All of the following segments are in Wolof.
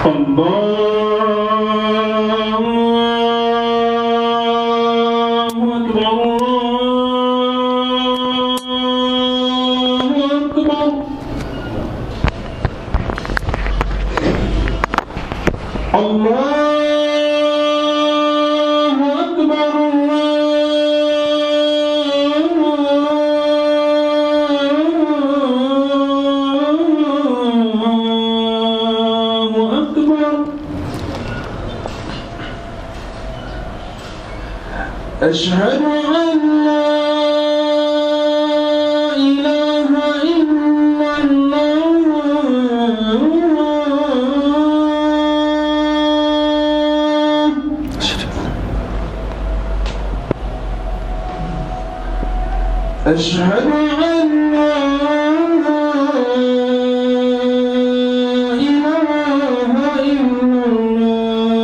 الله أكبر الله أكبر الله أكبر الله أكبر أشهد أن لا إله إلا الله أشهد أن لا إله إلا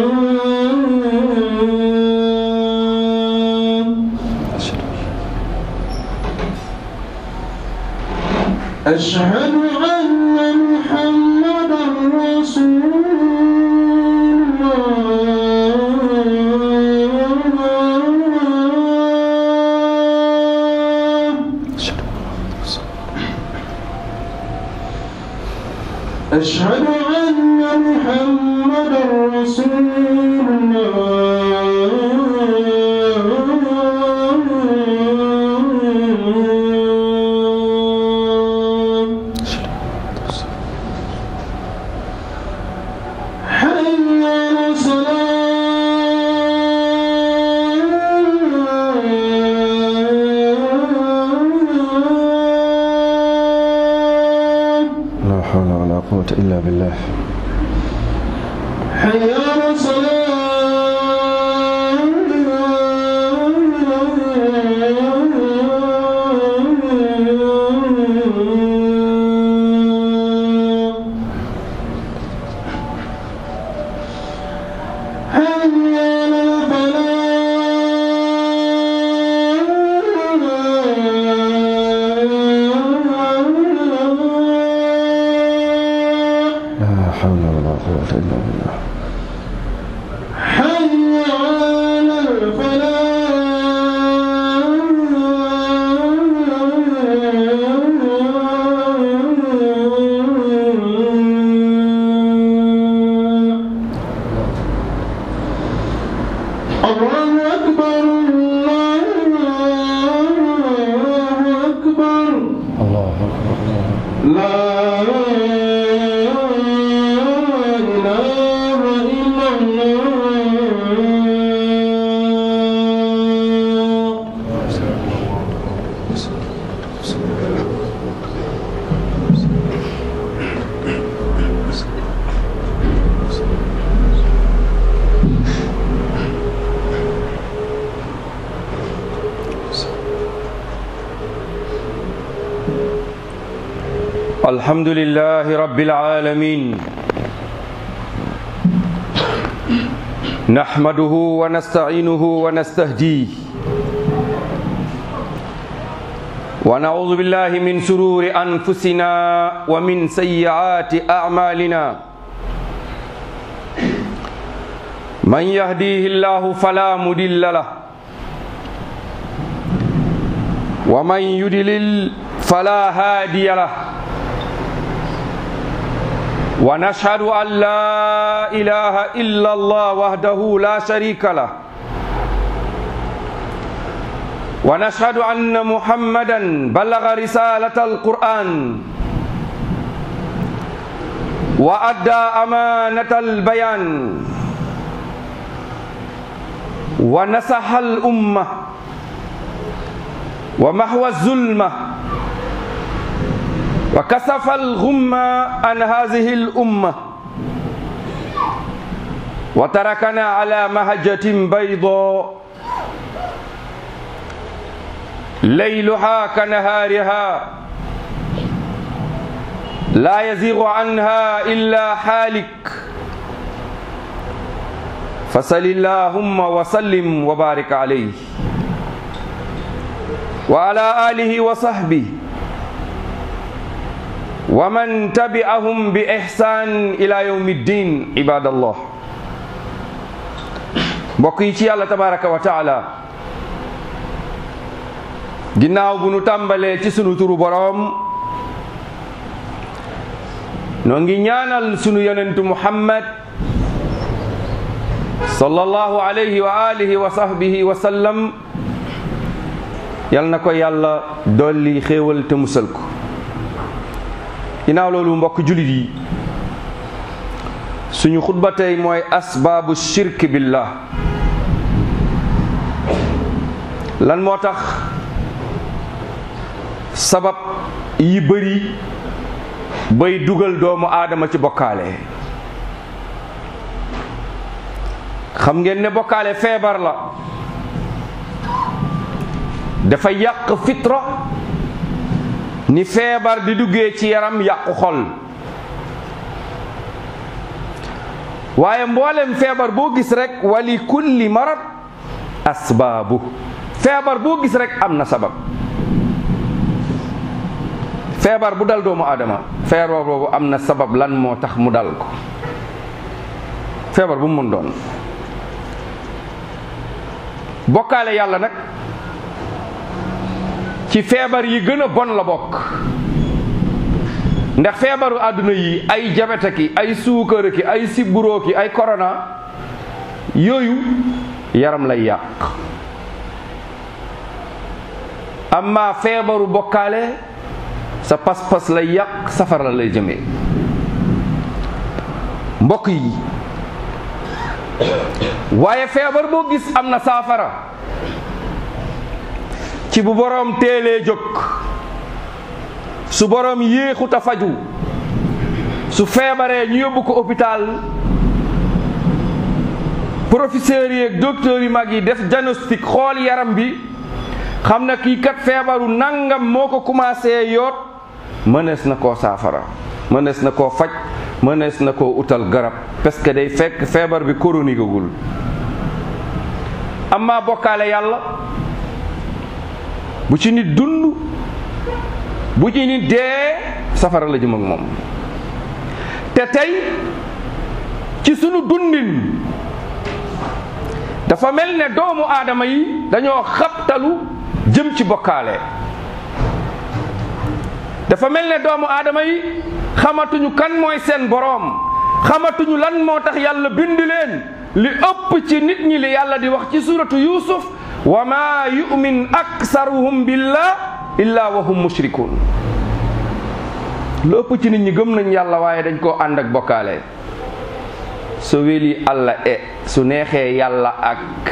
الله أشهد أن محمدا رسول الله أشهد أن محمدا رسول الله حي على الصلاة لا حول ولا قوة إلا بالله حي على الصلاة حي على الفلاح لا حول ولا قوة إلا بالله حي على الفلاح الله أكبر الله أكبر الله أكبر الله لا إله إلا الله الحمد لله رب العالمين نحمده ونستعينه ونستهديه ونعوذ بالله من شرور أنفسنا ومن سيئات أعمالنا من يهديه الله فلا مضل له ومن يضلل فلا هادي له ونشهد أن لا إله إلا الله وحده لا شريك له ونشهد أن محمدا بلغ رسالة القرآن وأدى أمانة البيان ونصح الأمة ومحو الظلمة وكسف الغمة عن هذه الأمة وتركنا على مهجة بيضاء ليلها كنهارها لا يزيغ عنها إلا حالك فصل اللهم وسلم وبارك عليه وعلى آله وصحبه wa man tabi'ahum bi ihsan ila yawmi ddin ibadallah mbokk yi ci yàlla tabaraka wa taala ginnaaw bu nu tàmbalee ci sunu turu boroom noo ngi ñaanal sunu yonentu muhammad sallallahu alayhi wa alihi wa sahbihi wa sallam yal na ko yàlla dolli xéewal te musal ko ginnaaw loolu mbokk julit yi suñu xutba tey mooy asbaabu shirk billah lan moo tax sabab yi bëri bay dugal doomu aadama ci bokkaale xam ngeen ne bokkaale feebar la dafa yàq fitra ni feebar di duggee ci yaram yàqu xol waaye mboolem feebar boo gis rek wali kulli marad asbaabu feebar boo gis rek am na sabab feebar bu dal doomu aadama feebar boobu am na sabab lan moo tax mu dal ko feebar bu mu mën doon bokkaale yàlla nag ci feebar yi gën a bon la bokk ndax feebaru àdduna yi ay jabeta ki ay suukara ki ay sibburoo ki ay korona yooyu yaram lay yàq amma feebaru bokkaale sa pas-pas lay yàq safara la lay jëmee mbokk yi waaye feebar boo gis am na saafara ci bu boroom teelee jóg su boroom yéexut a faju su feebaree ñu yóbbu ko hôpital professeurs yi ak docteurs yi mag yi def diagnostic xool yaram bi xam na kii kat feebaru nangam moo ko commencé yoot mënees na koo saafara mënees na koo faj mënees na koo utal garab parce que day fekk feebar bi chronique gul amma bokkaale yàlla bu ci nit dund bu ci nit dee safara la jëm ak moom te tey ci sunu dundin dafa mel ne doomu aadama yi dañoo xabtalu jëm ci bokkaale dafa mel ne doomu aadama yi xamatuñu kan mooy seen boroom xamatuñu lan moo tax yàlla bind leen li ëpp ci nit ñi li yàlla di wax ci suratu yusuf wa ma yu'min aksaruhum billah illa wa hum mushrikun lu ëpp ci nit ñi gëm nañ yàlla waaye dañ koo ànd ak bokkaale so weli allah e su neexee yàlla ak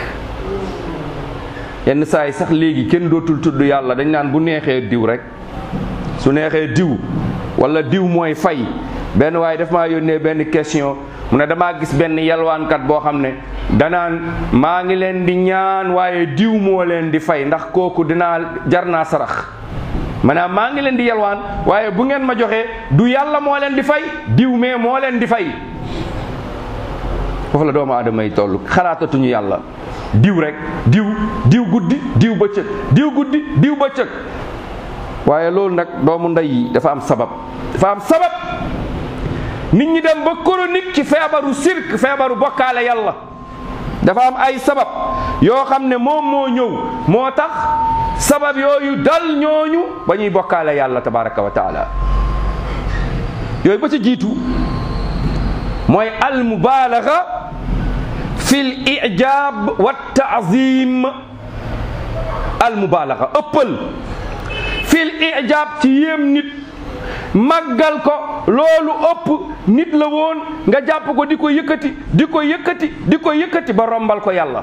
yenn saa yi sax léegi kenn dootul tudd yàlla dañ naan bu neexee diw rek su neexee diw wala diw mooy fay benn waaye daf maa yónnee benn question mu ne damaa gis benn yalwaankat boo xam ne danaan maa ngi leen di ñaan waaye diw moo leen di fay ndax kooku dinaa jar naa sarax maanaam maa ngi leen di yalwaan waaye bu ngeen ma joxee du yàlla moo leen di fay diw mais moo leen di fay foofu la doomu aadama yi toll xalaatatuñu yàlla diw rek diw diw guddi diw bëccëg diw guddi diw bëccëg waaye loolu nag doomu ndey yi dafa am sabab dafa am sabab nit ñi dem ba chronique ci feebaru sirk feebaru bokkaale yàlla dafa am ay sabab yoo xam ne moom moo ñëw moo tax sabab yooyu dal ñooñu ba ñuy bokkaale yàlla tabaraka wa taala yooyu ba ci jiitu mooy al mubaalaga fi l ijab wa taazim al mubaalaga ëppal fi l ijab ci yéem nit màggal ko loolu ëpp nit la woon nga jàpp ko di ko yëkkati di ko yëkkati di ko yëkkati ba rombal ko yàlla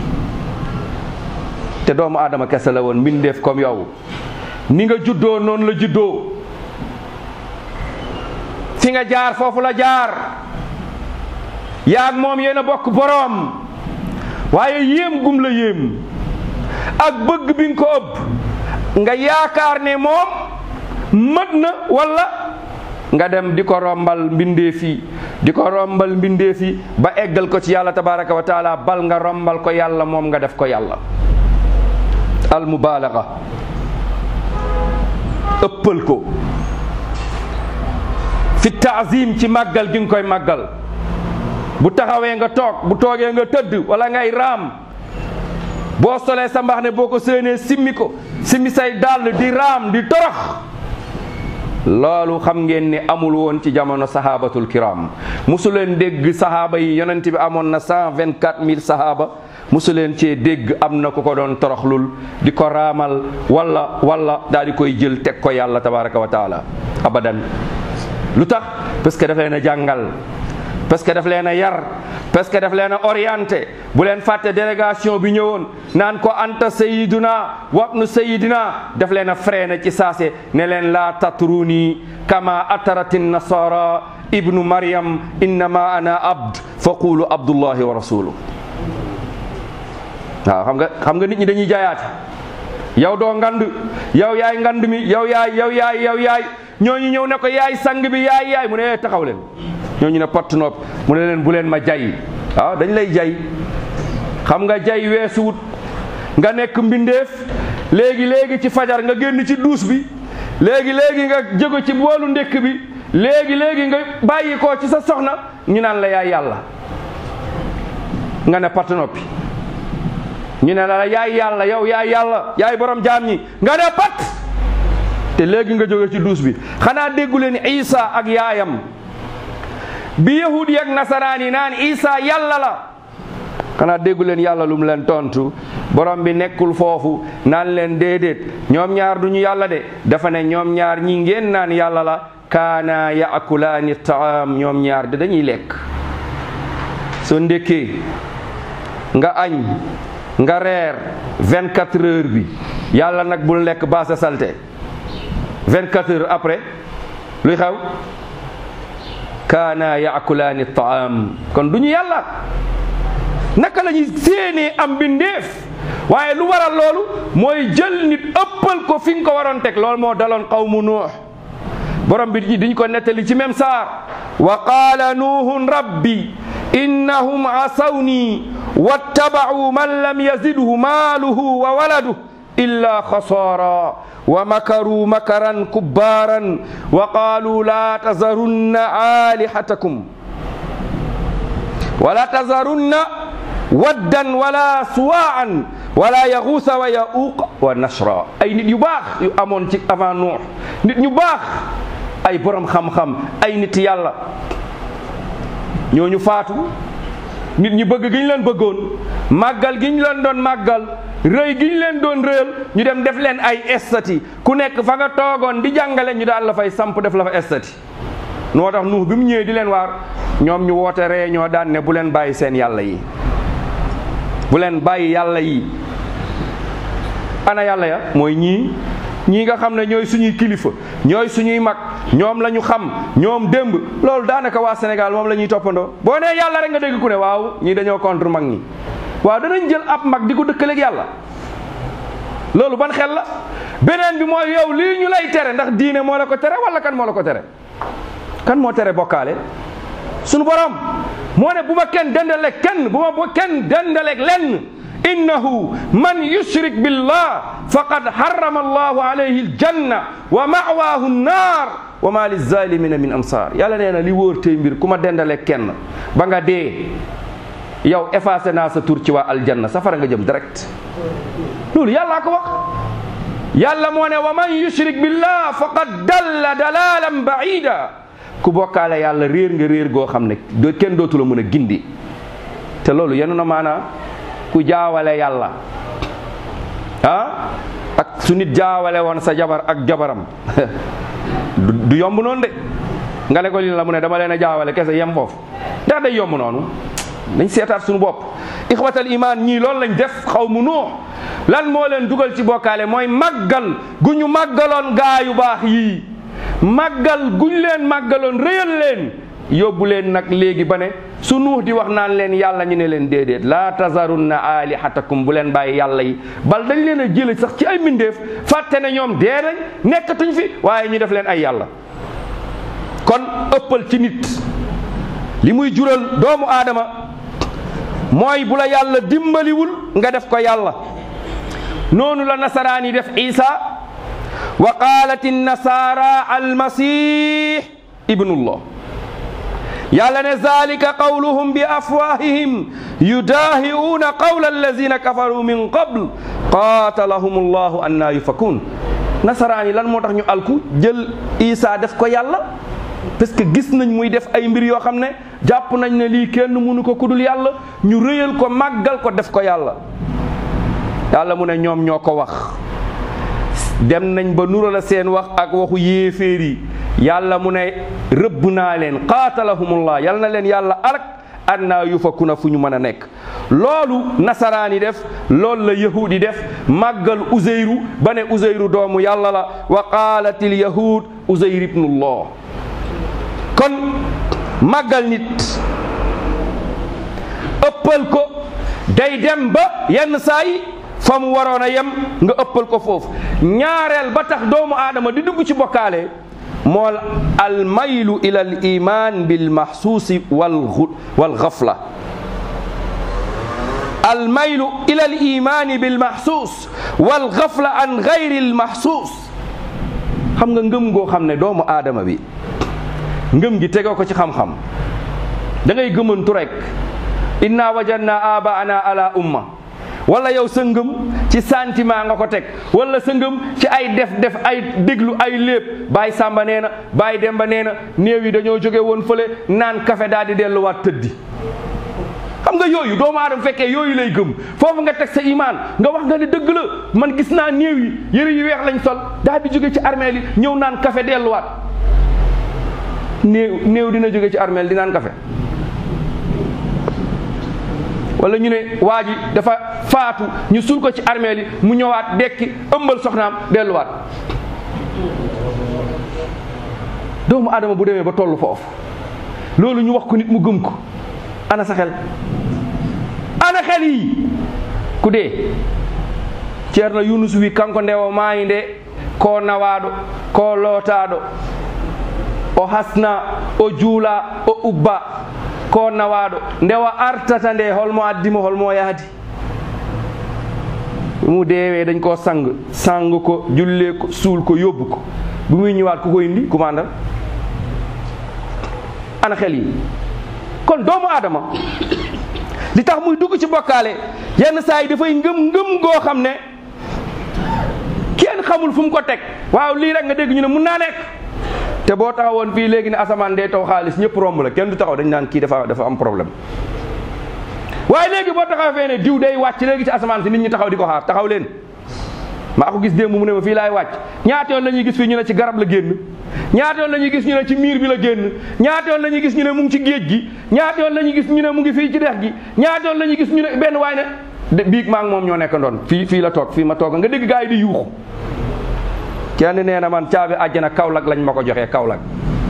te doomu aadama kese la woon mbindeef comme yow ni nga juddoo noonu la juddoo fi nga jaar foofu la jaar yaag moom yéen a bokk boroom waaye yéem gum la yéem ak bëgg bi nga ko ëpp nga yaakaar ne moom mët na walla nga dem di ko rombal mbindeef yi di ko rombal mbindeef yi ba eggal ko ci yàlla tabaraka wa taala bal nga rombal ko yàlla moom nga def ko yàlla al mubaalaga ëppal ko fi taazim ci màggal gi nga koy màggal bu taxawee nga toog bu toogee nga tëdd wala ngay raam boo solee sa mbax ne boo ko séenee simmi ko simmi say dàll di raam di torox loolu xam ngeen ni amul woon ci jamono sahabatul kiram musu leen dégg sahaaba yi yonent bi amoon na cent vingt quatre mille sahaaba musu leen cee dégg am na ku ko doon toroxlul di ko raamal wala wala daal di koy jël teg ko yàlla tabaraka wa taala abadan lu tax parce que daf leen a jàngal parce que daf leen a yar parce que daf leen a orienté bu leen fàtte délégation bi ñëwoon naan ko anta sayiduna wabnu sayidina daf leen a freiné ci saase ne leen laa tatruni kama atarati nasara ibnu maryam innama ana abd fa qulu abdullahi wa rasuluh waaw xam nga xam nga nit ñi dañuy jaayaate yow doo ngand yow yaay ngand mi yow yaay yow yaay yow yaay ñooñu ñëw ne ko yaay sang bi yaay yaay mu ne taxaw leen ñooñu ne pott nopp mu ne leen bu leen ma jay waaw dañ lay jay xam nga jay weesuwut nga nekk mbindeef léegi léegi ci fajar nga génn ci duus bi léegi léegi nga jóge ci boolu ndékk bi léegi léegi nga bàyyi ko ci sa soxna ñu naan la yaay yàlla nga ne pott noppi ñu ne la yaay yàlla yow yaay yàlla yaay borom jaam ñi nga ne pat te léegi nga jóge ci duus bi xanaa déggu leen Isa ak yaayam bi yahudi ak nasaraan yi naan Isa yàlla la xanaa déggu leen yàlla lu mu leen tontu borom bi nekkul foofu naan leen déedéet ñoom ñaar duñu yàlla de dafa ne ñoom ñaar ñi ngeen naan yàlla la kaana yaakulaani taam ñoom ñaar de dañuy lekk soo ndékkee nga añ nga reer 24 heures bi yàlla nag bul lekk baasa salte 24 heures après luy xew kaana yaakulaani taam kon du ñu yàlla naka la ñuy séenee am bindeef waaye lu waral loolu mooy jël nit ëppal ko fi nga ko waroon teg loolu moo daloon qawmu nuux borom bi diñ ko nettali ci même saar wa qaala nuuhun rabbi innahum asawni wattabacuu man lam yazidhu maaluhu wa waladuhu illa xasaara wa makaruu makaran kubbaaran wa qaaluu laa tazarunna aalihatakum wala tazarunna waddan wala suwaa'an wala yaxuusa wa yauuq wa nasra ay nit yu baax yu amoon ci avant Nuux nit ñu baax ay borom xam-xam ay nit yàlla ñooñu faatu nit ñi bëgg gi ñu leen bëggoon màggal gi ñu leen doon màggal rëy gi ñu leen doon rëyal ñu dem def leen ay estati ku nekk fa nga toogoon di jàngale ñu daal la fay samp def la fa estati noo tax nuux bi mu ñëwee di leen waar ñoom ñu woote réunion daan ne bu leen bàyyi seen yàlla yi bu leen bàyyi yàlla yi ana yàlla ya mooy ñii ñii nga xam ne ñooy suñuy kilifa ñooy suñuy mag ñoom la ñu xam ñoom démb loolu daanaka waa Sénégal moom la ñuy toppandoo boo nee yàlla rek nga dégg ku ne waaw ñii dañoo contre mag ñi waaw danañ jël ab mag di ko dëkkaleeg yàlla loolu ban xel la beneen bi mooy yow lii ñu lay tere ndax diine moo la ko tere wala kan moo la ko tere kan moo tere bokkaale sunu borom moo ne bu ma kenn dendaleeg kenn bu ma bu kenn dendaleeg lenn innahu man yushrik billah faqad harrama allahu alayhi aljanna wa ma'waahu nnaar wa ma lizalimina min ansar yàlla nee na li wóor tey mbir ku ma dendaleeg kenn ba nga dee yow effacé naa sa tur ci waa aljanna safara nga jëm direct loolu yàllaa ko wax yàlla moo ne wa man yushrik billah faqad dalla dalalan baida ku bokkaale yàlla réer nga réer goo xam ne do kenn dootu la mën a gindi te loolu yenu na maanaa ku jaawale yàlla ah ak su nit jaawale woon sa jabar ak jabaram du yomb noonu de nga ne ko lii la mu ne dama leen a jaawale kese yem foofu ndax day yomb noonu nañ seetaat suñu bopp ixwatal iman ñii loolu lañ def xaw mu nuux lan moo leen dugal ci bokkaale mooy màggal gu ñu màggaloon gaa yu baax yii màggal guñ leen màggaloon réyal leen yóbbu leen nag léegi ba ne su nuux di wax naan leen yàlla ñu ne leen déedéet laa tazarunna alihatakum bu leen bàyyi yàlla yi bal dañ leen a jële sax ci ay mbindeef fàtte ne ñoom dee nañ nekkatuñ fi waaye ñu def leen ay yàlla kon ëppal ci nit li muy jural doomu aadama mooy bu la yàlla dimbaliwul nga def ko yàlla noonu la nasaraan yi def isa wa qaalat nasara almasih ibnullah yàlla ne zalika qawluhum bi afwahihim yudahi'una qawla allazina kafaru min qabl qatalahum llahu anna yufakun nasaraan yi lan moo tax ñu alku jël isa def ko yàlla parce que gis nañ muy def ay mbir yoo xam ne jàpp nañ ne lii kenn mënu ko kudul yàlla ñu rëyal ko màggal ko def ko yàlla yàlla mu ne ñoom ñoo ko wax dem nañ ba nura la seen wax ak waxu yéeféer yi yàlla mu ne rëbb naa leen qaatalahumullah yal na leen yàlla arak annaa yufakuna fu ñu mën a nekk loolu nasaraan yi def loolu la yahud yi def màggal uzeyru ba ne uzeyru doomu yàlla la wa qaalatil yahud uzeyr ibnullah kon màggal nit ëppal ko day dem ba yenn saa yi fa mu waroon a yem nga ëppal ko foofu ñaareel ba tax doomu aadama di dugg ci bokkaale mool al maylu ila al iman bil mahsuusi wal wal xafla al maylu ila al imani bil mahsuus wal xafla an gayri al mahsuus xam nga ngëm goo xam ne doomu aadama bi ngëm gi tegoo ko ci xam-xam da ngay gëmantu rek inna wajadna abaana ala umma wala yow sa ngëm ci sentiment nga ko teg wala sa ngëm ci ay def def ay déglu ay léeb Baay Sàmba nee na Baay Demba nee na néew yi dañoo jóge woon fële naan kafe daal di delluwaat tëddi xam nga yooyu doomu aadama fekkee yooyu lay gëm foofu nga teg sa imaan nga wax nga ne dëgg la man gis naa néew yi yëre yu weex lañ sol daal di jóge ci armeel yi ñëw naan kafe delluwaat néew néew dina jóge ci armeel di naan kafe wala ñu ne waa ji dafa faatu ñu suul ko ci armeel yi mu ñëwaat dekki ëmbal soxnaam delluwaat doomu aadama bu demee ba tollu foofu loolu ñu wax ko nit mu gëm ko ana sa xel ana xel yi ku dee ceerno yunus wi kanko ndewo maayi nde ko nawaɗo ko lootaɗo o hasna o juula o ubba ko nawaɗo ndewa artata nde holmo addimo holmo yahdi mu deewe dañ ko sang sang ko julle ko suul ko yóbbu ko bu muy ñëwaat ku ko indi commandal ana xel yi kon doomu aadama li tax muy dugg ci bokkaale yenn saa yi dafay ngëm ngëm goo xam ne kenn xamul fu mu ko teg waaw lii rek nga dégg ñu ne mun naa nekk te boo taxawoon fii léegi ne asamaan day taw xaalis ñëpp romb la kenn du taxaw dañ naan kii dafa dafa am problème waaye léegi boo taxaw fee ne diw day wàcc léegi ci asamaan si nit ñi taxaw di ko xaar taxaw leen maa ko gis démb mu ne ma fii laay wàcc ñaata yoon la ñuy gis fii ñu ne ci garab la génn ñaata yoon la ñuy gis ñu ne ci miir bi la génn ñaata yoon la ñuy gis ñu ne mu ngi ci géej gi ñaata yoon la ñuy gis ñu ne mu ngi fii ci dex gi ñaata yoon la ñuy gis ñu ne benn waay ne de biig maa ngi moom ñoo nekk ndoon fii fii la toog fii ma toog nga dégg gaa yi di yuuxu kenn nee na man caabi àjjana Kaolack lañ ma ko joxee Kaolack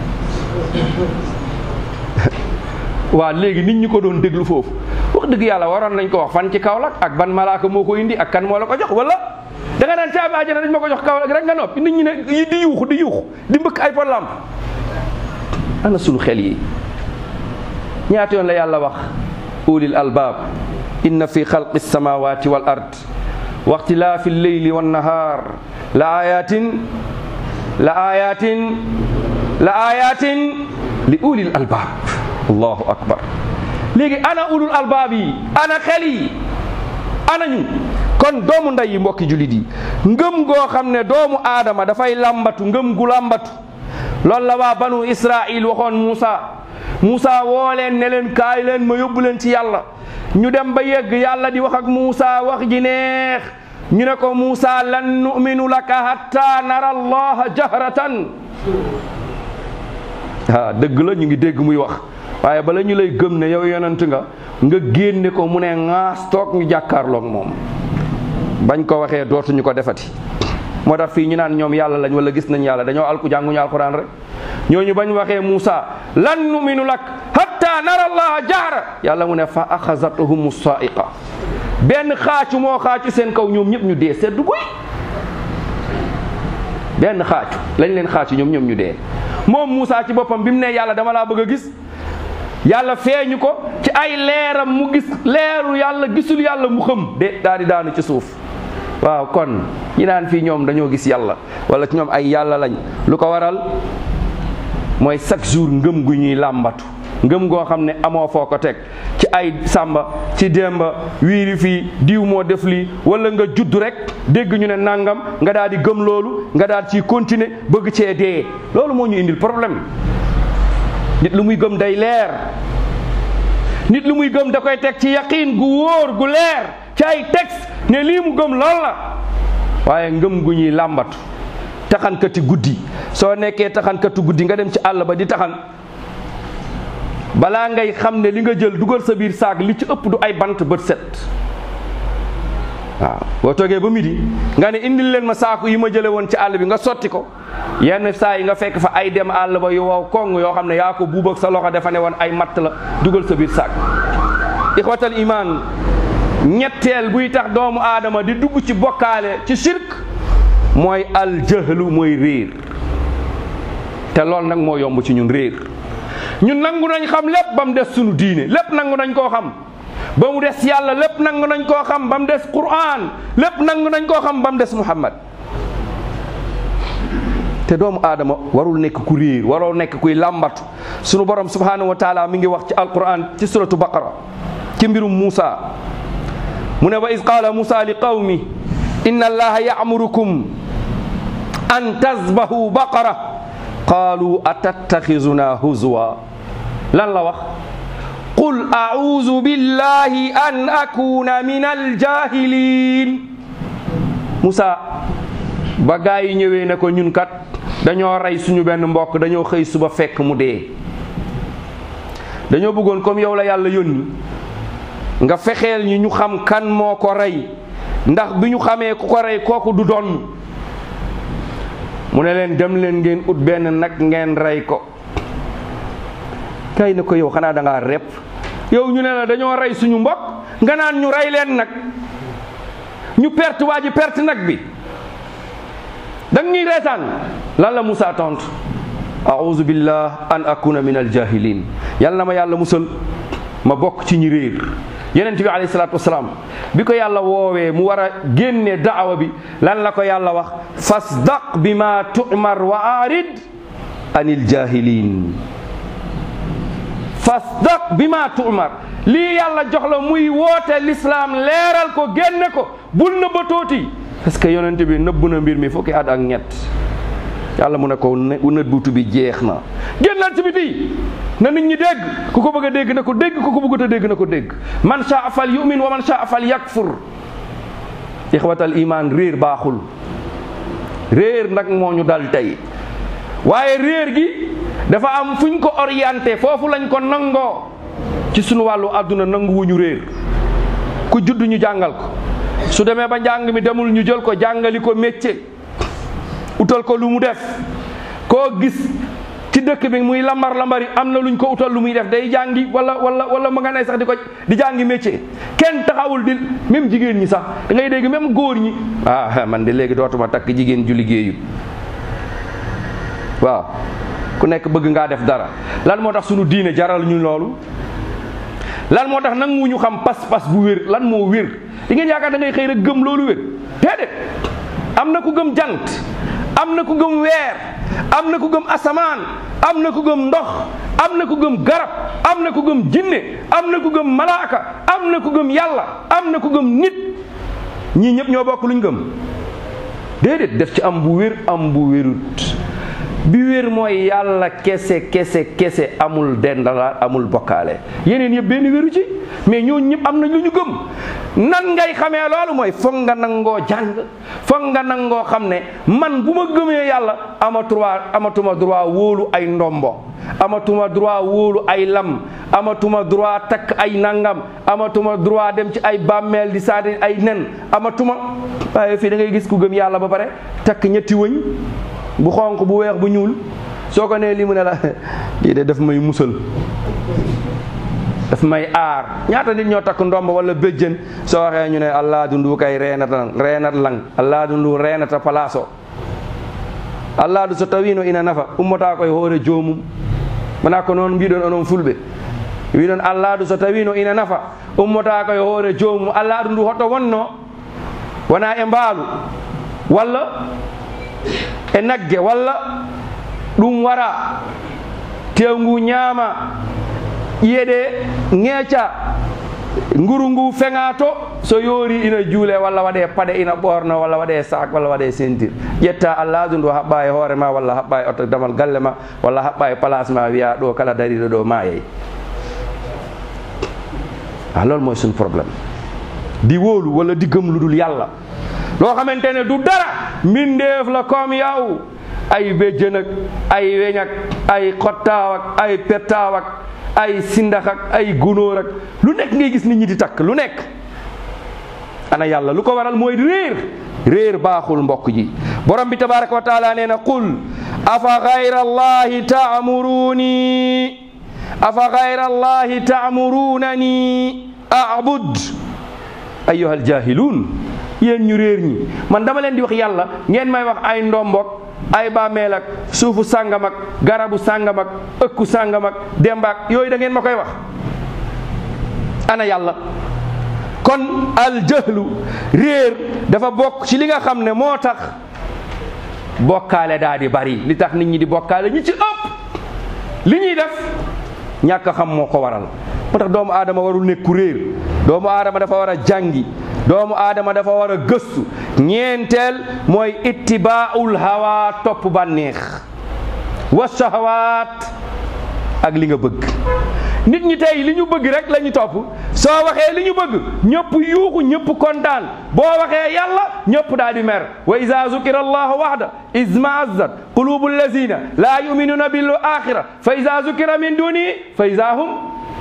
waa léegi nit ñi ko doon déglu foofu wax dëgg yàlla waroon nañ ko wax fan ci Kaolack ak ban malaaka moo ko indi ak kan moo la ko jox wala da nga naan caabi àjjana dañ ma ko jox Kaolack rek nga noppi nit ñi ne di yuuxu di yuuxu di mbëkk ay pot lamp ana sunu xel yi ñaata yoon la yàlla wax ulil albaab inna fi xalqi samawati wal ard wa ixtilaafi lleyli wannahaar la ayatin la ayatin la ayatin li ulil albaab allahu akbar léegi ana ulul albaab yi ana xel yi ana ñu kon doomu ndey yi mbokki julit yi ngëm goo xam ne doomu aadama dafay làmbatu ngëm gu làmbatu loolu la waa banu israil waxoon Muusa Muusa woo leen ne leen kaay leen ma yóbbu leen ci yàlla ñu dem ba yegg yàlla di wax ak Muusa wax ji neex ñu ne ko Muusa lan nu'minu laka hatta nara allaha jahratan ah dëgg la ñu ngi dégg muy wax waaye bala ñu lay gëm ne yow yonent nga nga génne ko mu ne ŋaas toog ñu jàkkaarloog moom bañ ko waxee dootuñu ko defati moo tax fii ñu naan ñoom yàlla lañ wala gis nañ yàlla dañoo alku jànguñu alquran rek ñooñu bañ waxee Muusa lan numinu lak hatta nara allaha jahra yàlla mu ne fa axazathum saiqa benn xaacu moo xaacu seen kaw ñoom ñëpp ñu dee seddu guy benn xaacu lañ leen xaacu ñoom ñoom ñu dee moom Muusa ci boppam bi mu ne yàlla dama laa bëgg a gis yàlla feeñu ko ci ay leeram mu gis leeru yàlla gisul yàlla mu xëm de daal di daanu ci suuf waaw kon ñi naan fii ñoom dañoo gis yàlla wala ci ñoom ay yàlla lañ lu ko waral mooy chaque jour ngëm gu ñuy làmbatu ngëm goo xam ne amoo foo ko teg ci ay sàmba ci démba wiiri fii diw moo def lii wala nga judd rek dégg ñu ne nangam nga daal di gëm loolu nga daal ciy continuer bëgg cee dee loolu moo ñu indil problème nit lu muy gëm day leer nit lu muy gëm da koy teg ci yaqiin gu wóor gu leer ci ay texte ne lii mu gëm lool la waaye ngëm gu ñuy làmbatu taxankati guddi soo nekkee taxankati guddi nga dem ci àll ba di taxan balaa ngay xam ne li nga jël dugal sa biir saag li ci ëpp du ay bant bët set waaw boo toogee ba midi nga ne indil leen ma saaku yi ma jële woon ci àll bi nga sotti ko yenn saa yi nga fekk fa ay dem àll ba yu wow koŋ yoo xam ne yaa ko buub ak sa loxo dafa ne woon ay matt la dugal sa biir saag ixwatal iman ñetteel buy tax doomu aadama di dugg ci bokkaale ci shirk mooy aljahlu mooy réer te loolu nag moo yomb ci ñun réer ñun nangu nañ xam lépp ba mu des sunu diine lépp nangu nañ koo xam ba mu des yàlla lépp nangu nañ koo xam ba mu des Qur'an lépp nangu nañ koo xam ba mu des Muhammad te doomu aadama warul nekk ku réer waroo nekk kuy làmbatu sunu borom subhanahu wa taala mi ngi wax ci alquran ci suratu baqara ci mbirum Muusa mu ne wa iz qaala Muusa li qawmi inna allaha ya'murukum an tazbahu baqara qaalu atattaxizuna huzwa lan la wax qul a'uuzu billahi an akuna min aljahilin Moussa ba gaa yi ñëwee ne ko ñun kat dañoo rey suñu benn mbokk dañoo xëy suba fekk mu dee dañoo bëggoon comme yow la yàlla yónni nga fexeel ñi ñu xam kan moo ko rey ndax bi ñu xamee ku ko rey kooku du doon mu ne leen dem leen ngeen ut benn nag ngeen rey ko kay ne ko yow xanaa da ngaa rep yow ñu ne la dañoo rey suñu mbokk nga naan ñu rey leen nag ñu perte waa ji perte nag bi da ñuy reetaan lan la Moussa tontu a'udhu billah an akuna min aljahilin yàlla na ma yàlla musal ma bokk ci ñi réer yonent bi alayhi salaatu wasalaam bi ko yàlla woowee mu war a génne daawa bi lan la ko yàlla wax fasdaq bi ma tu'mar wa arid anil jahilin fasdaq bi ma tu'mar lii yàlla jox la muy woote lislaam leeral ko génne ko bul nëbba tooti parce que yonent bi nëbb na mbir mi fukki at ak ñett yàlla mu ne ko nëbbutu bi jeex na génnal ci biti na nit ñi dégg ku ko bëgg a dégg na ko dégg ku ko bëggut a dégg na ko dégg man shaa fal yu'min wa man shaa fal yakfur ixwatal iman réer baaxul réer nag moo ñu dal tey waaye réer gi dafa am fu ñu ko orienté foofu lañ ko nangoo ci sunu wàllu àdduna nanguwuñu réer ku judd ñu jàngal ko su demee ba njàng mi demul ñu jël ko jàngali ko métier utal ko lu mu def koo gis ci dëkk bi muy lambar lambari am na luñ ko utal lu muy def day jàngi wala wala wala mu nga ne sax di ko di jàngi métier kenn taxawul di même jigéen ñi sax da ngay dégg même góor ñi ah man de léegi dootuma takk jigéen ju liggéeyu waaw ku nekk bëgg ngaa def dara lan moo tax sunu diine jaral ñu loolu lan moo tax nangu ñu xam pas-pas bu wér lan moo wér di ngeen yaakaar da ngay xëy rek gëm loolu wér déedéet am na ku gëm jant am na ku gëm weer am na ku gëm asamaan am na ku gëm ndox am na ku gëm garab am na ku gëm jinne am na ku gëm malaaka am na ku gëm yàlla am na ku gëm nit ñii ñëpp ñoo bokk luñ gëm déedéet def ci am bu wér am bu wérut bi wér mooy yàlla kese kese kese amul dendala amul bokkaale yeneen yëpp benn wéru ci mais ñooñu ñëpp am na lu ñu gëm nan ngay xamee loolu mooy foog nga nangoo jàng foog nga nangoo xam ne man bu ma gëmee yàlla ama droit amatuma droit wóolu ay ndombo amatuma droit wóolu ay lam amatuma droit takk ay nangam amatuma droit dem ci ay bàmmeel di saadi ay nen amatuma waaye fii da ngay gis ku gëm yàlla ba pare takk ñetti wëñ bu xonq bu weex bu ñuul soo ko nee lii mu ne la lii de daf may musal daf may aar ñaata nit ñoo takk ndomb wala béjjën soo waxee ñu ne allah dundu kay reenata reenat lang allah dundu reenata palaaso allah du so tawino ina nafa ummata koye hoore joomum wona ko noon mbiɗon onon fulɓe wiɗon allah du so tawino ina nafa ummata koye hoore joomum allah ɗu ndu hoɗɗo wonno wona e mbaalu walla e nagge walla ɗum wara tew ngu ñaama ƴiyeɗe ŋeeca nguru ngu feŋa to so yoori ina juule walla waɗe paɗe ina ɓorno walla waɗe sac walla waɗe ceinture ƴetta allahdu ndu haɓɓa e hoore ma walla haɓɓa e oto damal galle ma walla haɓɓa e place ma wiya ɗo kala dariɗo ɗo mayey ah loolu mooy suñu problème di wóolu wala di gëm lu dul yàlla loo xamante ne du dara mbindeef la comme yow ay béjjën ak ay weñ ak ay xottaaw ak ay pettaaw ak ay sindax ak ay gunóor ak lu nekk ngay gis nit ñi di takk lu nekk ana yàlla lu ko waral mooy réer réer baaxul mbokk ji borom bi tabaraka wa taala nee na qul afa gayra allahi taamuruni afa gayra allahi taamurunani abud ayyuha aljahiluun yéen ñu réer ñi man dama leen di wax yàlla ngeen may wax ay ndombok ay bàmmeel ak suufu sàngam ak garabu sàngam ak ëkku sàngam ak dembaak yooyu da ngeen ma koy wax ana yàlla kon aljahlu réer dafa bokk ci li nga xam ne moo tax bokkaale daa di bari li tax nit ñi di bokkaale ñi ci ëpp li ñuy def ñàkk a xam moo ko waral moo tax doomu aadama warul nekku réer doomu aadama dafa war a jàngi doomu aadama dafa war a gëstu ñeenteel mooy ittibaaul hawa topp bànneex wa shahawaat ak li nga bëgg nit ñi tey li ñu bëgg rek la ñu topp soo waxee li ñu bëgg ñëpp yuuxu ñëpp kontaan boo waxee yàlla ñëpp daal di mer wa ida zukira allahu waxda izmaazat qulubu allazina laa yuminuna bil axira fa ida zukira min duni fa ida hum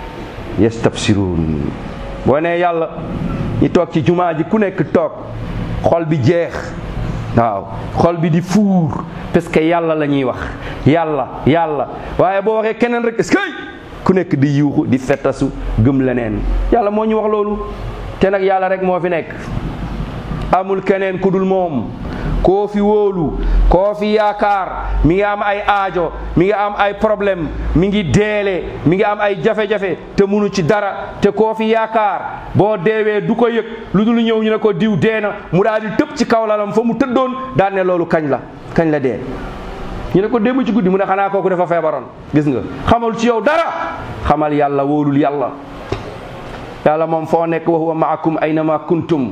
yastabsiruun boo nee yàlla ñi toog ci jumaa ji ku nekk toog xol bi jeex waaw xol bi di fuur parce que yàlla la ñuy wax yàlla yàlla waaye boo waxee keneen rek est-ce que ku nekk di yuuxu di fettasu gëm leneen yàlla moo ñu wax loolu te nag yàlla rek moo fi nekk amul keneen ku dul moom koo fi wóolu koo fi yaakaar mi ngi am ay aajo mi ngi am ay problème mi ngi deele mi ngi am ay jafe-jafe te munu ci dara te koo fi yaakaar boo deewee du ko yëg lu dul ñëw ñu ne ko diw dee na mu daal di tëb ci kaw lalam fa mu tëddoon daan ne loolu kañ la kañ la dee ñu ne ko démb ci guddi mu ne xanaa kooku dafa feebaroon gis nga xamal ci yow dara xamal yàlla wóolul yàlla yàlla moom foo nekk wa huwa maakum aynama kuntum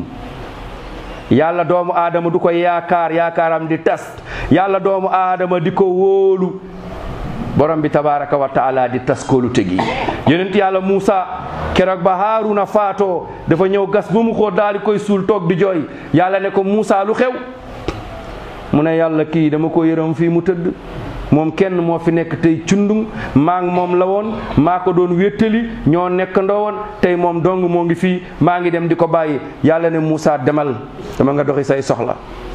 yàlla doomu aadama du ko yaakaar yaakaaram di tas yàlla doomu aadama di ko wóolu borom bi tabaraka wa taala di tas koolu tegi yonent yàlla Muusa keroog ba Haaruna faatoo dafa ñëw gas ba mu xóot daal di koy suul toog di jooy yàlla ne ko Muusa lu xew mu ne yàlla kii dama ko yërëm fii mu tëdd moom kenn moo fi nekk tey cundung maa ngi moom la woon maa ko doon wéttali ñoo nekkandoo woon tey moom dong moo ngi fii maa ngi dem di ko bàyyi yàlla ne Moussa demal dama nga doxi say soxla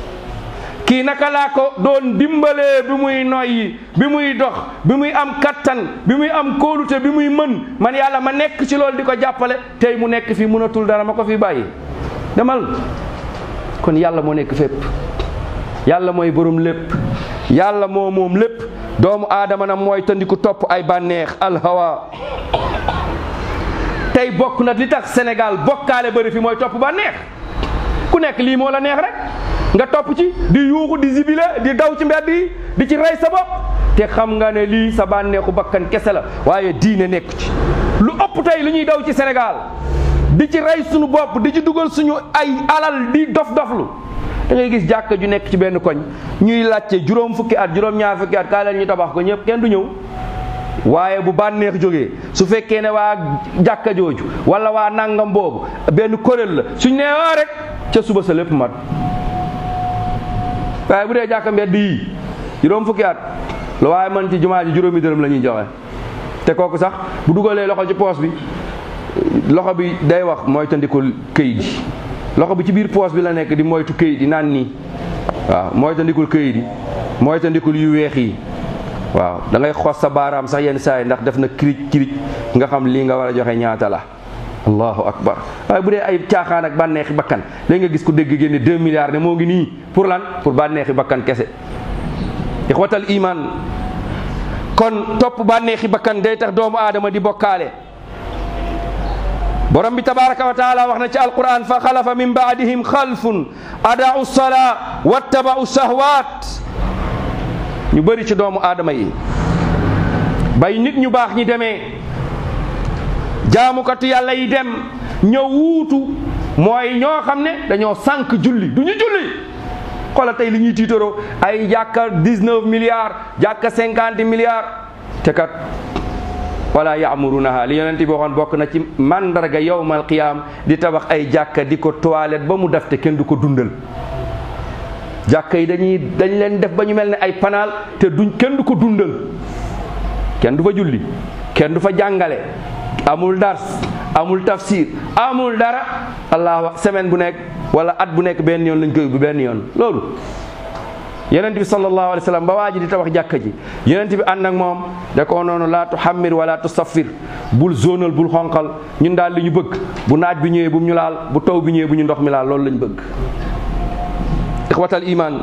kii naka laa ko doon dimbalee bi muy noyyi bi muy dox bi muy am kattan bi muy am kóolute bi muy mën man yàlla ma nekk ci loolu di ko jàppale tey mu nekk fii mënatul dara ma ko fi bàyyi demal kon yàlla moo nekk fépp yàlla mooy borom lépp yàlla moo moom lépp doomu aadama na mooy tandiku topp ay bànneex alhawa tey bokk na li tax Sénégal bokkaale bëri fi mooy topp bànneex ku nekk lii moo la neex rek nga topp ci di yuuxu di zibile di daw ci mbedd yi di ci rey sa bopp te xam nga ne lii sa bànneexu bakkan kese la waaye diine nekk ci lu ëpp tey li ñuy daw ci Sénégal di ci rey suñu bopp di ci dugal suñu ay alal di dof doflu da ngay gis jàkka ju nekk ci benn koñ ñuy laajte juróom fukki at juróom ñaar fukki at kaa leen ñu tabax ko ñëpp kenn du ñëw waaye bu bànneex jógee su fekkee ne waa jàkka jooju wala waa nangam boobu benn kuréel la suñ nee waa rek ca suba sa lépp mat waaye bu dee jàkka mbedd yi juróom fukki at lu waaye man ci jumaa ji juróomi dërëm la ñuy joxe te kooku sax bu dugalee loxo ci poos bi loxo bi day wax mooy tandikul këyit yi loxo bi ci biir poos bi la nekk di moytu këyit yi naan nii waaw moytandikul këyit yi moytandikul yu weex yi waaw da ngay xos sa baaraam sax yenn saa yi ndax def na kirij kirij nga xam lii nga war a joxe ñaata la allahu akbar waaye bu dee ay caaxaan ak bànneexi bakkan léegi nga gis ku dégg génne 2 milliards ne moo ngi nii pour lan pour bànneexi bakkan kese ixwatal iman kon topp bànneexi bakkan day tax doomu aadama di bokkaale borom bi tabaraka wa taala wax na ci alquran fa xalafa min baadihim xalfun adaau salaa wattabau shahwat ñu bëri ci doomu aadama yi bay nit ñu baax ñi demee jaamukatu yàlla yi dem ñëw wuutu mooy ñoo xam ne dañoo sànq julli du ñu julli xoolal tey li ñuy tiitaroo ay jàkka 19 milliards jàkka 50 milliards te kat wala yaamurunaha li yonent bi waxoon bokk na ci mandarga yowmal qiyaam di tabax ay jàkka di ko toilette ba mu def te kenn du ko dundal jàkka yi dañuy dañ leen def ba ñu mel ne ay panaal te duñ kenn du ko dundal kenn du fa julli kenn du fa jàngale amul dars amul tafsir amul dara allah semaine bu nekk wala at bu nekk benn yoon lañ koy bu benn yoon loolu yonent bi sallallahu alayhi wa sallam ba waa ji di tabax jàkka ji yonent bi ànd ak moom da ko noonu laa tuhammir wala tusaffir bul zonal bul xonqal ñun daal li ñu bëgg bu naaj bi ñëwee bu ñu laal bu taw bi ñëwee bu ñu ndox mi laal loolu lañ bëgg ixwatal iman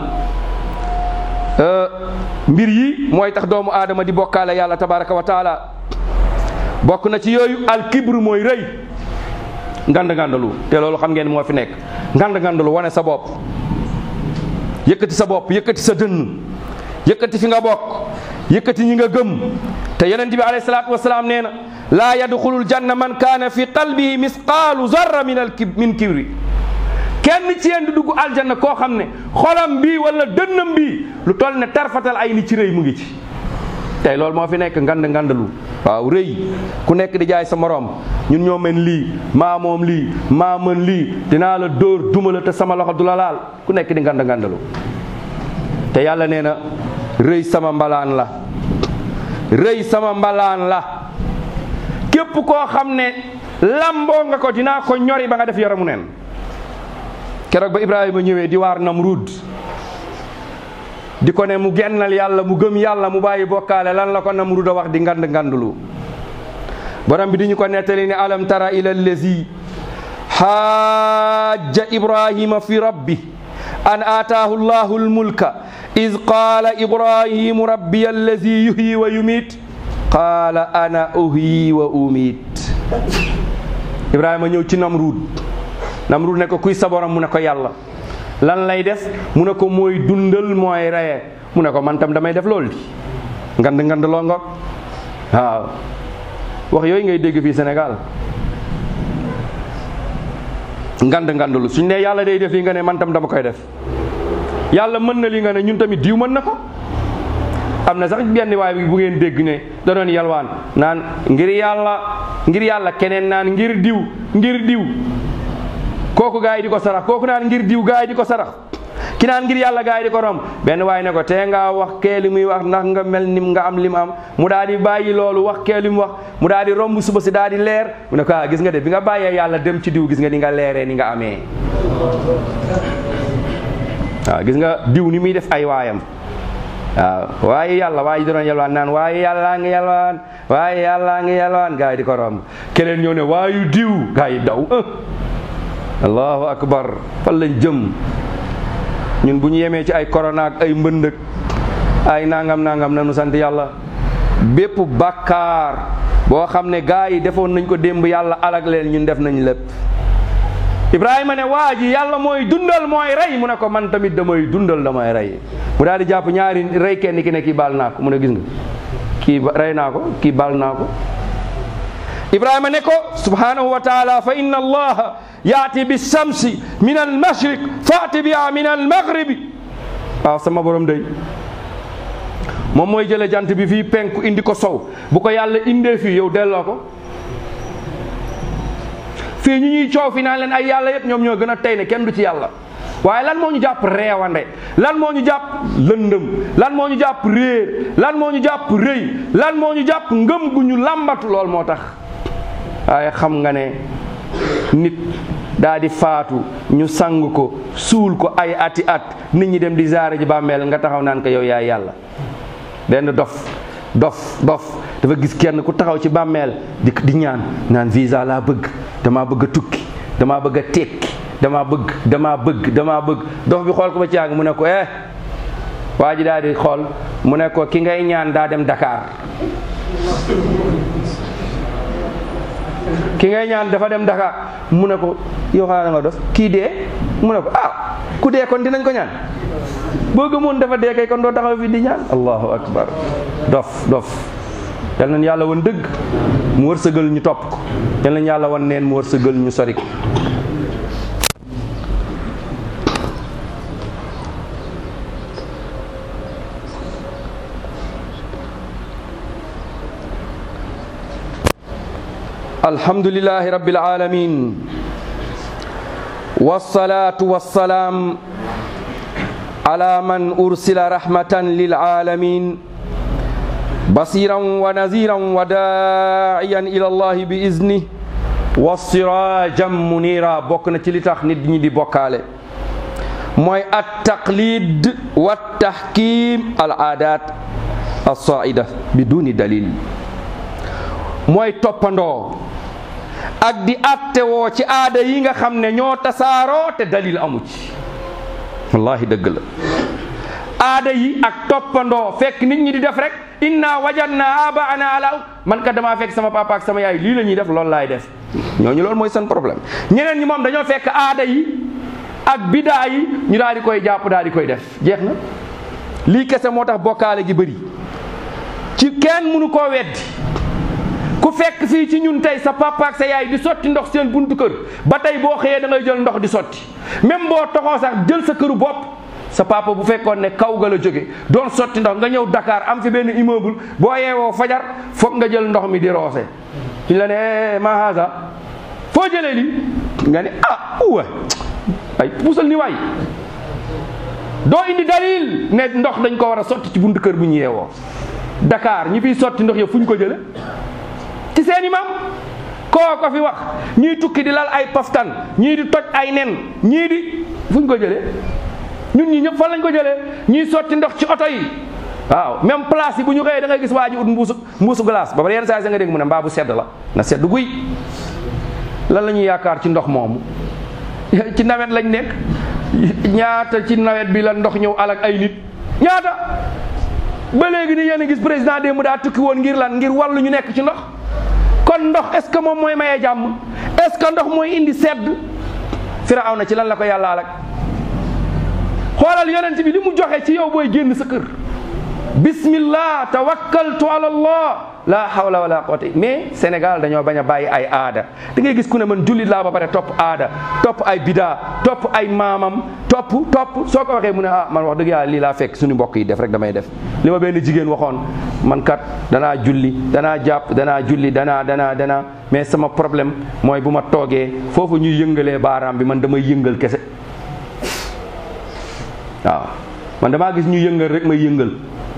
mbir yi mooy tax doomu aadama di bokkaale yàlla tabaraka wa taala bokk na ci yooyu alkibru mooy rëy ngand ngandalu te loolu xam ngeen moo fi nekk ngand ngandalu wane sa bopp yëkkati sa bopp yëkkati sa dënn yëkkati fi nga bokk yëkkati ñi nga gëm te yonent bi alayhi salaatu wasalaam nee na laa yadxulul janna man kaana fi qalbihi misqaalu zarra min al kib min kibri kenn ci yéen du dugg aljanna koo xam ne xolam bii wala dënnam bii lu toll ne tarfatal ay ni ci rëy mu ngi ci tey loolu moo fi nekk ngand ngandalu waaw rëy ku nekk di jaay sa moroom ñun ñoo mën lii maa moom lii maa mën lii dinaa la dóor duma la te sama loxo du la laal ku nekk di ngand ngandalu te yàlla nee na rëy sama mbalaan la rëy sama mbalaan la képp koo xam ne lamboo nga ko dinaa ko ñori ba nga def yaramu neen keroog ba Ibrahima ñëwee di waar Namrud di ko ne mu gennal yàlla mu gëm yàlla mu bàyyi bokkaale lan la ko Namrud a wax di ngand ngandulu borom bi di ñu ko nettali ne alam tara ila allazi xaaja ibrahima fi rabbi an aataahu llahu almulka id qaala ibrahimu rabbi allazi yuhyi wa yumit qaala ana uhyi wa umit ibrahima ñëw ci Namrud Namrud ne ko kuy sa borom mu ne ko yàlla lan lay def mu ne ko mooy dundal mooy reye mu ne ko man tam damay def loolu di ngand ngand loo ngoog waaw wax yooyu ngay dégg fii Sénégal ngand ngandlu suñ ne yàlla day def yi nga ne man tam dama koy def yàlla mën na li nga ne ñun tamit diw mën na ko am na sax benn waay bi bu ngeen dégg ne da doon yalwaan naan ngir yàlla ngir yàlla keneen naan ngir diw ngir diw kooku gaa yi di ko sarax kooku naan ngir diw gaa yi di ko sarax ki naan ngir yàlla gaa yi di ko romb benn waay ne ko tee ngaa wax kee li muy wax ndax nga mel nim nga am lim am mu daal di bàyyi loolu wax kee li mu wax mu daal di romb suba si daal di leer mu ne ko ah gis nga de bi nga bàyyee yàlla dem ci diw gis nga ni nga leeree ni nga amee waaw gis nga diw ni muy def ay waayam waaw waaye yàlla waaye doon yalwaan naan waaye yàllaa ngi yalwaan waaye yàllaa ngi yalwaan gaa yi di ko romb keleen ñëw ne waayu diw gaa yi daw allahu akbar fan lañ jëm ñun bu ñu yemee ci ay corona ak ay mbëndëk ay nangam nangam nanu sant yàlla bépp bàkkaar boo xam ne gaa yi defoon nañ ko démb yàlla alag leen ñun def nañ lépp ibrahima ne waa ji yàlla mooy dundal mooy rey mu ne ko man tamit damay dundal damay rey mu daal di jàpp ñaari rey kenn ki ne kii baal naa ko mu ne gis nga kii rey naa ko kii baal naa ko ibrahima ne ko subhanahu wa taala fa inna allaha yaati bi shamsi min al mashriq faati biha min al maghribi waaw sama borom day moom mooy jële jant bi fii penku indi ko sow bu ko yàlla indee fii yow delloo ko fii ñu ñuy coow fi naan leen ay yàlla yëpp ñoom ñoo gën a tey ne kenn du ci yàlla waaye lan moo ñu jàpp reewande lan moo ñu jàpp lëndëm lan moo ñu jàpp réer lan moo ñu jàpp rëy lan moo ñu jàpp ngëm gu ñu làmbatu lool moo tax waaye xam nga ne nit daa di faatu ñu sang ko suul ko ay ati at nit ñi dem di zaare ji bàmmeel nga taxaw naan ko yow yaay yàlla benn dof dof dof dafa gis kenn ku taxaw ci bàmmeel di di ñaan naan visa laa bëgg damaa bëgg a tukki damaa bëgg a tekki damaa bëgg damaa bëgg damaa bëgg dof bi xool ko ba ci yàgg mu ne ko eh waa ji daal di xool mu ne ko ki ngay ñaan daa dem Dakar ki ngay ñaan dafa dem Dakar mu ne ko yow xanaa nga dof kii dee mu ne ko ah ku dee kon dinañ ko ñaan boo gëmoon dafa dee kay kon doo taxaw fi di ñaan allahu akbar dof dof yal nañu yàlla wan dëgg mu wërsëgal ñu topp ko yal nañu yàlla wan neen mu wërsëgal ñu sori ko alhamdulillahi rabbil alamin والصلاة والسلام على من أرسل رحمة للعالمين بصيرا ونذيرا وداعيا إلى الله بإذنه والسراجا منيرا بوكنا تي تاخ نيت ني دي بوكالé موي التقليد والتحكيم العادات الصائدة بدون دليل موي توباندو ak di attewoo ci aada yi nga xam ne ñoo tasaaroo te dalil amu ci wallahi dëgg la aada yi ak toppandoo fekk nit ñi di def rek inna wajadna abaana ala man ka damaa fekk sama papa ak sama yaay lii la ñuy def loolu laay def ñooñu loolu mooy seen problème ñeneen ñi moom dañoo fekk aada yi ak bidaa yi ñu daal di koy jàpp daal di koy def jeex na lii kese moo tax bokkaale gi bëri ci kenn mënu koo weddi ku fekk fii ci ñun tey sa papa ak sa yaay di sotti ndox seen buntu kër ba tey boo xëyee da ngay jël ndox di sotti même boo toxoo sax jël sa këru bopp sa papa bu fekkoon ne kaw ga la jóge doon sotti ndox nga ñëw Dakar am fi benn immeuble boo yeewoo fajar foog nga jël ndox mi di roose ñu la ne ma haza foo jëlee li nga ne ah uwa ay puusal ni waay doo indi dalil ne ndox dañ ko war a sotti ci buntu kër bu ñu yeewoo Dakar ñi fiy sotti ndox yëpp fu ñu ko jële ci seen imam koo ko fi wax ñii tukki di lal ay paftan ñii di toj ay nen ñii di fu ñu ko jëlee ñun ñi ñëpp fan lañ ko jëlee ñii sotti ndox ci oto yi waaw même place yi bu ñu xëyee da ngay gis waa ji ut mbuusu mbuusu glace ba ba yenn saa yi nga dégg mu ne mbaa bu sedd la na sedd guy lan la ñuy yaakaar ci ndox moomu ci nawet lañ nekk ñaata ci nawet bi la ndox ñëw alak ay nit ñaata ba léegi ni yéen a gis président démb daa tukki woon ngir lan ngir wàllu ñu nekk ci ndox kon ndox est ce que moom mooy maye jàmm est ce que ndox mooy indi sedd firaw na ci lan la ko yàlla alak xoolal yonent bi li mu joxe ci yow booy génn sa kër bismillah tawakkaltu ala allah la hawla wala quwwata mais Sénégal dañoo bañ a bàyyi ay aada da ngay gis ku ne man jullit laa ba pare topp aada topp ay bidaa topp ay maamam topp topp soo ko waxee mu ne ah man wax dëgg yàlla lii laa fekk suñu mbokk yi def rek damay def li ma benn jigéen waxoon man kat danaa julli danaa jàpp danaa julli danaa danaa danaa mais sama problème mooy bu ma toogee foofu ñuy yëngalee baaraam bi man damay yëngal kese waaw man damaa gis ñuy yëngal rek may yëngal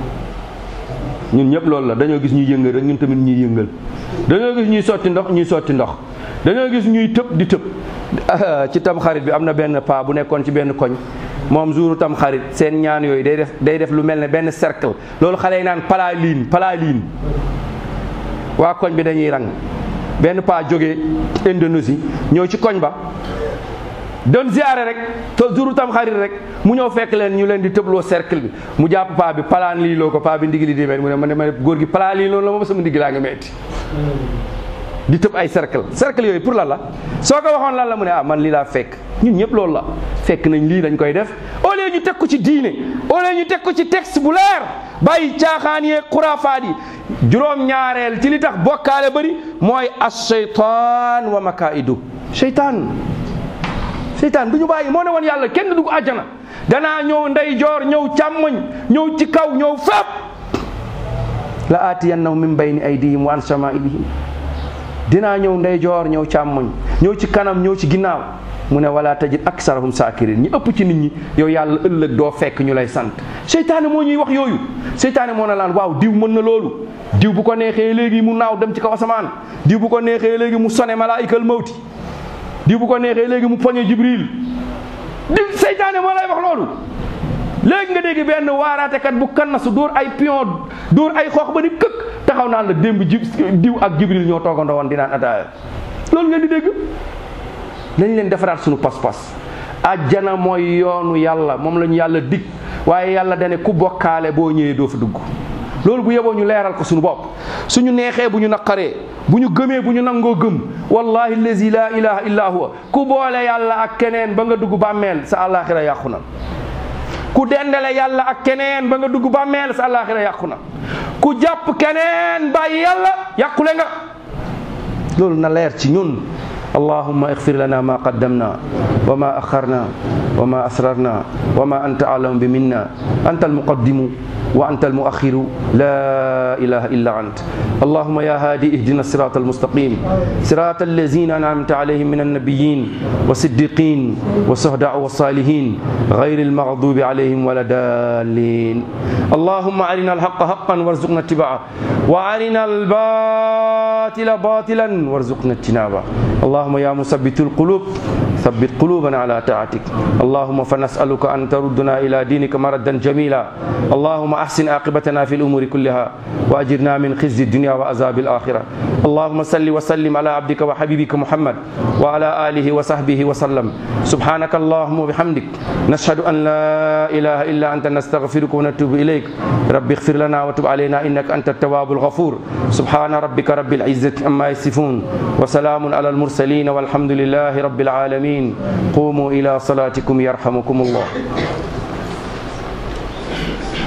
ñun ñëpp loolu la dañoo gis ñuy yëngal rek ñun tamit ñuy yëngal dañoo gis ñuy sotti ndox ñuy sotti ndox dañoo gis ñuy tëb di tëb ci tam xarit bi am na benn paa bu nekkoon ci benn koñ moom jouru tam xarit seen ñaan yooyu day def day def lu mel ne benn cercle loolu xale yi naan palaliin palaliin waa koñ bi dañuy rang benn paa jógee Indonésie ñëw ci koñ ba doon ziare rek te jouru tam xarit rek mu ñëw fekk leen ñu leen di tëbloo cercle bi mu jàpp paa bi palaan lii loo ko paa bi ndigli di metti mu ne ma ne ma góor gi palaan lii loolu la moom sama ndigg laa nga metti di tëb ay cercle cercle yooyu pour lan la soo ko waxoon lan la mu ne ah man lii laa fekk ñun ñëpp loolu la fekk nañ lii dañ koy def au lieu ñu teg ko ci diine au lieu ñu teg ko ci texte bu leer bàyyi caaxaan yeeg xuraafaat yi juróom-ñaareel ci li tax bokkaale bëri mooy as seytaan wa makaidu seytaan seytaan du ñu bàyyi moo ne woon yàlla kenn du dugg àjjana danaa ñëw ndeyjoor ñëw càmmoñ ñëw ci kaw ñëw fépp la aatiyannahum min bayni aydihim wa an samailihim dinaa ñëw ndeyjoor ñëw càmmoñ ñëw ci kanam ñëw ci ginnaaw mu ne wala tajid aksarahum saakirin ñi ëpp ci nit ñi yow yàlla ëllëg doo fekk ñu lay sant seytaane moo ñuy wax yooyu seytaane moo na laan waaw diw mën na loolu diw bu ko neexee léegi mu naaw dem ci kaw asamaan diw bu ko neexee léegi mu sone malaayikal mawti diw bu ko neexee léegi mu poñe jibril di seytaane moo lay wax loolu léegi nga dégg benn waaraatekat bu kannasu dóor ay pion dóor ay xoox ba ni këkk taxaw naan la démb ji diw ak jibril ñoo toogandoo woon di naan ataaya loolu ngeen di dégg nañ leen defaraat suñu pas-pas ajjana mooy yoonu yàlla moom la ñu yàlla dig waaye yàlla dane ku bokkaale boo ñëwee doo fa dugg loolu bu yeboo ñu leeral ko suñu bopp suñu neexee bu ñu naqaree bu ñu gëmee bu ñu nangoo gëm wallahi allazi la ilaha illa huwa ku boole yàlla ak keneen ba nga dugg bàmmeel sa àllaaxira yàqu na ku dendale yàlla ak keneen ba nga dugg bàmmeel sa àllaaxira yàqu na ku jàpp keneen bàyyi yàlla yàqule nga loolu na leer ci ñun allahumma ixfir lana ma qaddamna wa ma axarna wa ma asrarna wa ma anta alamu bi minna anta almuqaddimu wa anta almuaxiru la ilaha illa ant allahumma ya hadi ihdina الصراط المستقيم صراط الذين أنعمت عليهم من النبيين والصديقين والشهداء والصالحين غير المغضوب عليهم ولا الضالين اللهم أرنا الحق حقا وارزقنا اتباعه وأرنا الباطل باطلا وارزقنا اجتنابه اللهم يا مثبت القلوب ثبت قلوبنا على طاعتك اللهم فنسألك أن تردنا إلى دينك مردا جميلا اللهم أحسن عاقبتنا في الأمور كلها وأجرنا من خزي الدنيا وعذاب الآخرة اللهم صل وسلم على عبدك وحبيبك محمد وعلى آله وصحبه وسلم سبحانك اللهم وبحمدك نشهد أن لا إله إلا أنت نستغفرك ونتوب إليك رب اغفر لنا وتب علينا إنك أنت التواب الغفور سبحان ربك رب العزة عما يصفون وسلام على المرسلين والحمد لله رب العالمين قوموا إلى صلاتكم يرحمكم الله